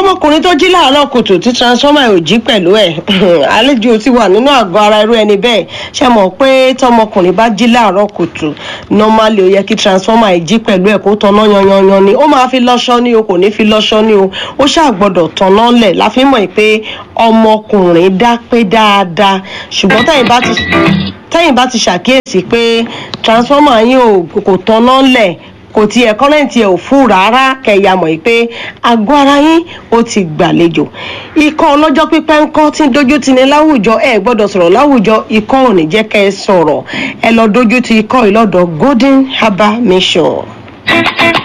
ọmọkùnrin tó jí láàárọ̀ kùtù tí transformer ò jí pẹ̀lú ẹ̀ àlejò ti wà nínú àgọ́ ara irú ẹni bẹ́ẹ̀ ṣe mọ̀ pé tọmọkùnrin bá jí láàárọ̀ kùtù normally ó yẹ kí transformer ẹ̀ jí pẹ̀lú ẹ̀ kó tanná yanyanyan ni ó máa fi lọ́ṣọ́ ní o kò ní fi lọ́ṣọ́ ní o ó ṣàgbọ́dọ̀ tanná lẹ̀ la fi mọ̀ pé ọmọkùnrin dá pé dáadáa ṣùgbọ́n tẹ̀yìn bá ti tẹ́yìn bá ti ṣàkíyèsí pé transformer yín ò kò tanná lẹ̀ kò tiẹ̀ kọ́rẹ́ǹtì ẹ̀ ò fún rárá kẹ̀yà mọ̀ pé àgọ́ ara yín ó ti gbàlejò ikọ́ ọlọ́jọ́ pípẹ́ ńkọ́ tí ń dojú ti ní láwùjọ ẹ gbọ́dọ̀ sọ̀rọ̀ láwùjọ ikọ́ ò ní jẹ́ kẹ́ ẹ sọ̀rọ̀ ẹ lọ dojú ti ikọ́ ìlọ́dọ̀ golden herbal mission.